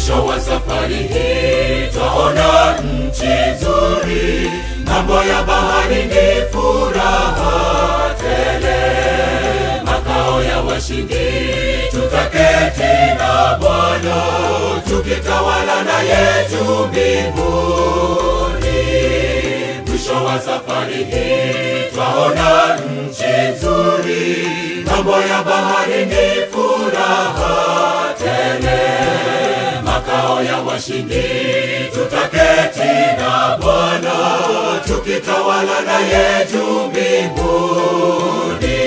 Mwisho wa safari hii twaona nchi nzuri, ng'ambo ya bahari ni furaha tele, makao ya washindi tutaketi na Bwana, tukitawala naye juu mbinguni. Mwisho wa safari hii twaona nchi nzuri, ng'ambo ya bahari ni furaha tele, makao ya washindi tutaketi na Bwana, tukitawala naye juu mbinguni.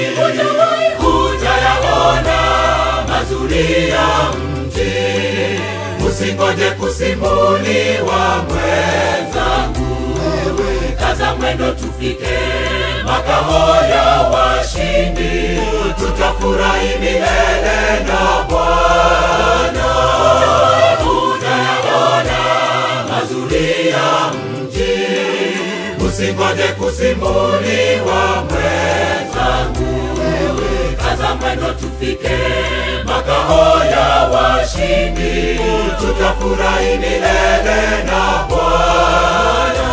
Utayaona mazuri ya mji, usingoje kusimuliwa mwenzangu, kaza mwendo tufike makao ya washindi, tutafurahi milele na Bwana. Utayaona mazuri ya mji, usingoje kusimuliwa mwenzangu, kaza mwendo tufike makao ya washindi, tutafurahi milele na Bwana.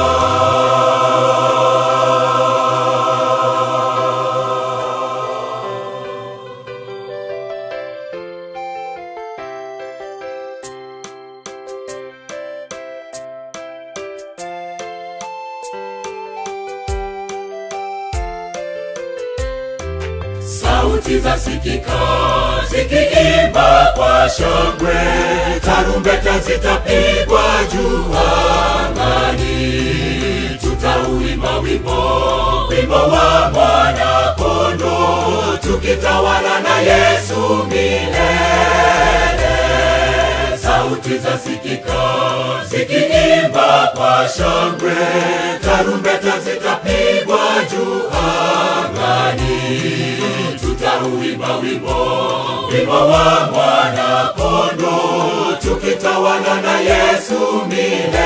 sauti za sikika zikiimba kwa shangwe, tarumbeta zitapigwa juu angani, tutauimba wimbo wimbo wa mwana kondo, tukitawala na Yesu milele. Sauti za sikika zikiimba kwa shangwe, tarumbeta zitapigwa juu angani, tutauimba wimbo wimbo wa mwana kondo, tukitawala na Yesu milele.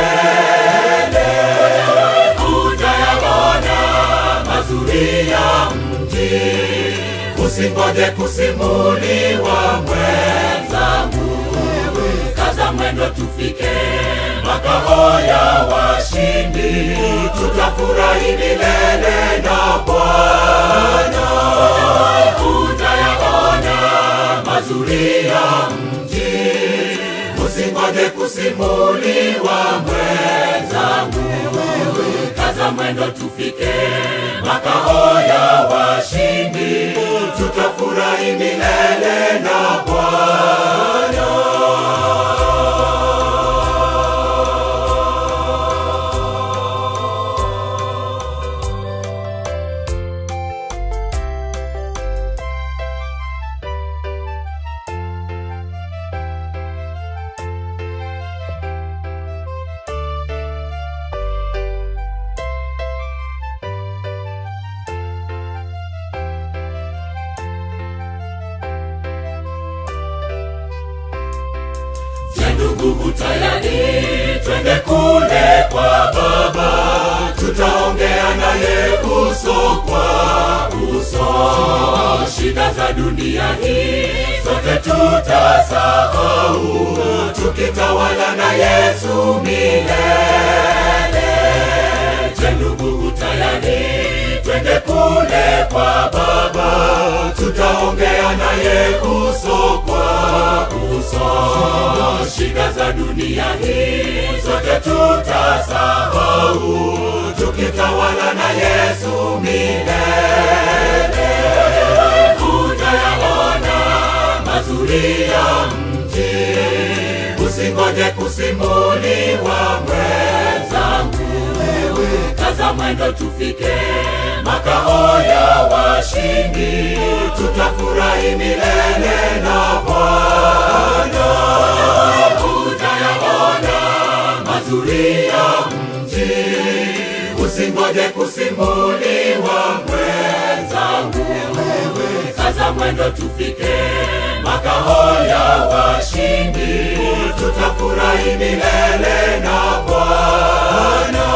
Utayaona mazuri ya mji, usingoje kusimuliwa mwenzangu, kaza mwendo tufike makao ya washindi, tutafurahi milele na Bwana. Utayaona mazuri ya mji, usingoje kusimuliwa mwenzangu, kaza mwendo tufike makao ya washindi, tutafurahi milele na Bwana. Je, ndugu utayari twende kule kwa Baba, tutaongea naye uso kwa uso. Shida za dunia hii zote tutasahau, tukitawala na Yesu milele. Je, ndugu utayari twende kule kwa Baba, tutaongea naye uso kwa uso. Shida za dunia hii zote tutasahau, tukitawala na Yesu milele. Utayaona mazuri ya mji, usingoje kusimuliwa mwenzangu, kaza mwendo tufike makao ya washindi, tutafurahi milele na Bwana. Utayaona mazuri ya mji, usingoje kusimuliwa mwenzangu, kaza mwendo tufike makao ya washindi, tutafurahi milele na Bwana.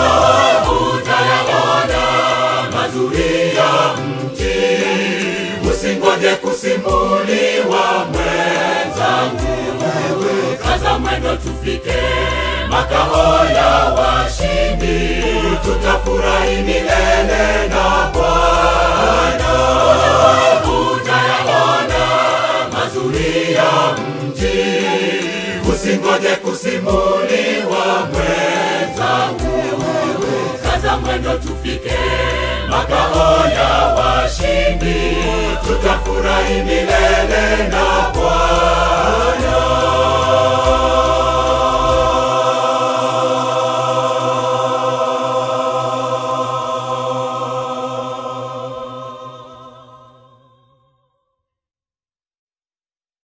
Utayaona mazuri ya mji, usingoje kusimuliwa mwenzangu, kaza kaza mwendo tufike makao ya washindi, tutafurahi milele na Bwana. Utayaona mazuri ya mji, usingoje kusimuliwa mwenzangu, kaza mwendo tufike makao ya washindi, tutafurahi milele na